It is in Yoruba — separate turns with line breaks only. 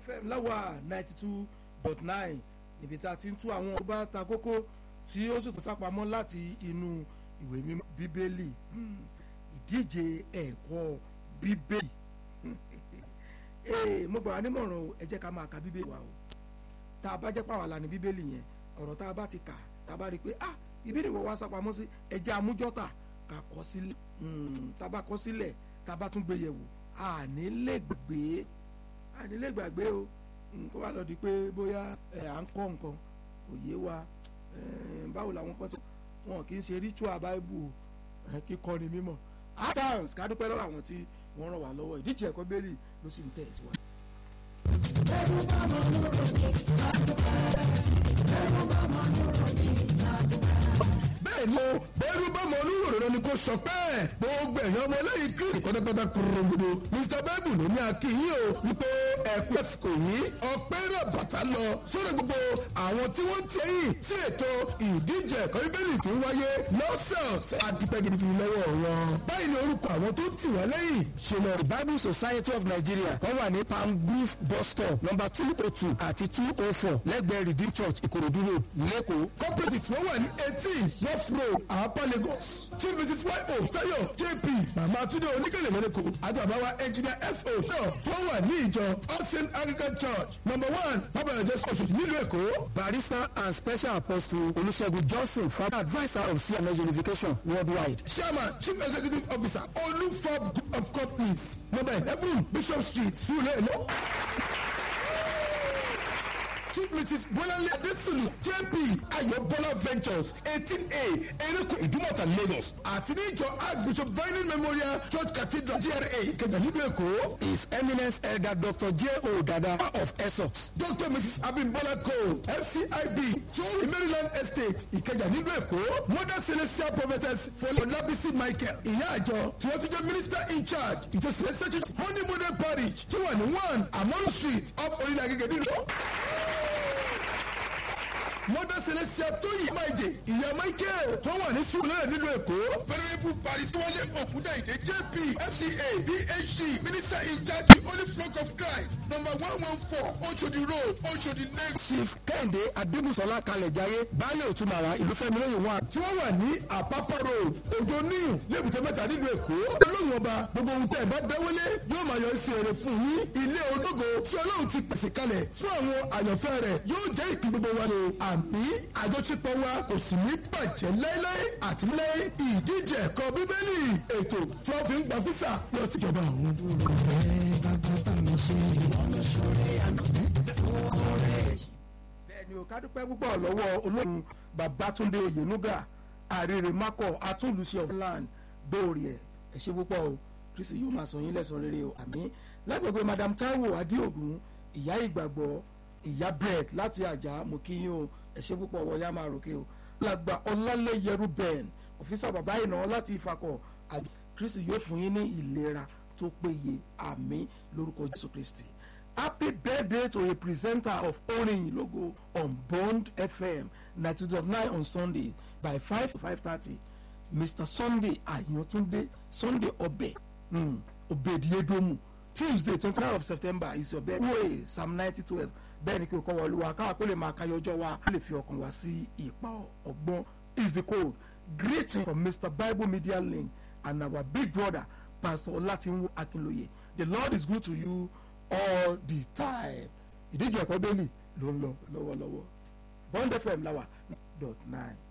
fm láwà ninety two dot nine níbi tá a ti ń tú àwọn ọba ta kókó tí ó sì tún sápamọ́ láti inú ìwé mímọ́ bíbélì Hmm, ìdíje ẹ̀kọ́ bíbélì ee mo gbà wá nímọ̀ràn o ẹ jẹ́ ká máa ka bíbélì wa o tá a bá jẹ́ pàwọn àlàní bíbélì yẹn ọ̀rọ̀ tá a bá ti kà tá a bá rí i pé ah ìbéèrè wọ́n wá sápamọ́ sí ẹ jẹ́ amújọ́tà ká kọ sílẹ̀ Hmm, tá a bá kọ sílẹ̀ tá a bá tún gbé yẹ̀wò àní lè gbàgbé àní lè gbàgbé o Hmm, kó wá lọ di pé bóyá ẹ à ń kọ́ nǹkan òye wa eh, báwo làwọn kan ṣe wọn kì í ṣe ritual bible eh, kíkọ́ ni mímọ́ adams kádúpẹ́ lọ́wọ́ àwọn tí wọ́n ràn wá lọ́wọ́ ìdíje ẹ̀kọ́ bẹ́ẹ̀lì ló sì ń tẹ̀ síwájú.
bẹ́ẹ̀ ni o bẹ́ẹ̀rù bá mọ oníròrò ni kò sọ pé gbogbo ẹ̀yàn ọmọ lẹ́yìn kristi pátápátá kúròǹgbòdò mr bible ló ní akínyìn o wípé ẹ̀kú àsìkò yìí ọpẹ́ rẹ̀ bàtà lọ sórí gbogbo àwọn tí wọ́n ń tẹ̀yìn sí ètò ìdíje ẹ̀kọ́ bíbélì tó ń wáyé lọ́sẹ̀ọ̀sẹ̀ àdúpẹ́ gidigidi lọ́wọ́ wọn. báyìí ni orúkọ àwọn tó tì wọ́n lẹ́yìn ṣe lọ.
bible society of nigeria tó wà ní palm grove bus stop number two oh two àti two oh four lẹ́gbẹ̀ẹ́ redeem church ìkòròdú road lẹ́kọ̀ọ́.
corporate wọ́n wà ní eighteen north road àpá lagos chief mrs yo tayo jp mama tunde oníkèlè mẹ́rẹ́kọ̀ àti àbáwá engineer so náà tí wọ́n wà ní ìjọ austin anglican church number one fábọ̀yọ̀ jésù oṣù nílùú èkó.
barrister and special apostle olùṣègùn johnson father adviser of cms unification worldwide.
chairman chief executive officer olufab group of companies number eleven bishop street sulelo. Chief Mrs. Bolanle Adesunu JP Ayobola Ventures eighteen A Ereko Idumota Lagos àti ní ìjọ Archbishop Vining Memorial Church Cathedral GRA Ìkẹjà nílùú Èkó.
his eminence elder dr j o dada of essex.
Dr. Mrs. Abimbola Cole FCIB Tori Maryland Estate Ìkẹjà nílùú Èkó. Mother Celestial Prophetess Fọlọ́lábísí Michael ìyá àjọ tí wọ́n ti jẹ́ minister in charge ìjọ Celestial Church Honey Model Parish tó wà ní one Amonu Street up Orílẹ̀ Agége nílùú mọ́dà celestia tóyè máìjè ìyá michael tó wà ní sùúrùlẹ̀ nílùú èkó. pẹ̀lẹ́bù paris wọlé òkúndàìdé jp fca phd minister in charge holy flock of christ number one one four oshodi road oshodi lagos.
chief kẹ́hìndé adébùsọ̀lá kalẹ̀jáyé baálé òtúmọ̀ra ìlúfẹ́mi lóye wọn.
tí wọ́n wà ní àpápá road òjò níyù lébùtẹ́ mẹ́ta nílùú èkó. olóyún ọba gbogbo ohun tẹ́ ẹ bá dáwọ́lé yóò máa yọ sí èrè fún yín ilé ológo tí ọlọ́run ti pèsè kalẹ̀ fún àwọn àyànfẹ́ rẹ̀ yóò jẹ́ ìpín gbogbo wa ni àmì àjọṣepọ̀ wa kò sì ní bàjẹ́ láéláé àti láé ìdíje ẹ̀kọ́ bíbélì ètò tí wọ́n fi ń gba físà lọ síjọba àwọn.
bẹ́ẹ̀ ni o ká dúpẹ́ púpọ̀ lọ́wọ́ olóògùn babatunde oyenuga àrèrè makọ atúnlùṣe of land dóòrì ẹ̀ ẹ̀ ṣe púpọ̀ o kristi yóò máa sọ yín lẹ́sàn rere o àmì lágbègbè madam taiwo adéògùn ìyá ìgbàgbọ́ ìyá bread láti àjà mo kí yín o ẹ̀ ṣe púpọ̀ wọ ya máa ròkè o làgbà ọlálẹ́yẹrú ben ọ̀fíìsà bàbá ìnáwó láti ìfakọ̀ àjọ kristi yóò fún yín ní ìlera tó péye àmì lórúkọ jésù kristi happy birthday to a presenter of orin logo on bond fm ninety dot nine on sunday by five to five thirty mr sunday ayantunde sunday ọbẹ mm, obediedomu tuesday twenty nine of september is your birthday psalm ninety twelve bẹ́ẹ̀ ni kí o kọ́ wọlé wa káwa kó lè máa kayọ ọjọ́ wa kó lè fi ọkàn wá sí ipa ọgbọ́n is the code greeting from mr bible media link and our big brother pastor olatinwo akinloye the lord is good to you all the time ìdíje ẹ̀kọ́ bẹ́ẹ̀lì ló ń lọ lọ́wọ́lọ́wọ́ bond fm láwà dot nine.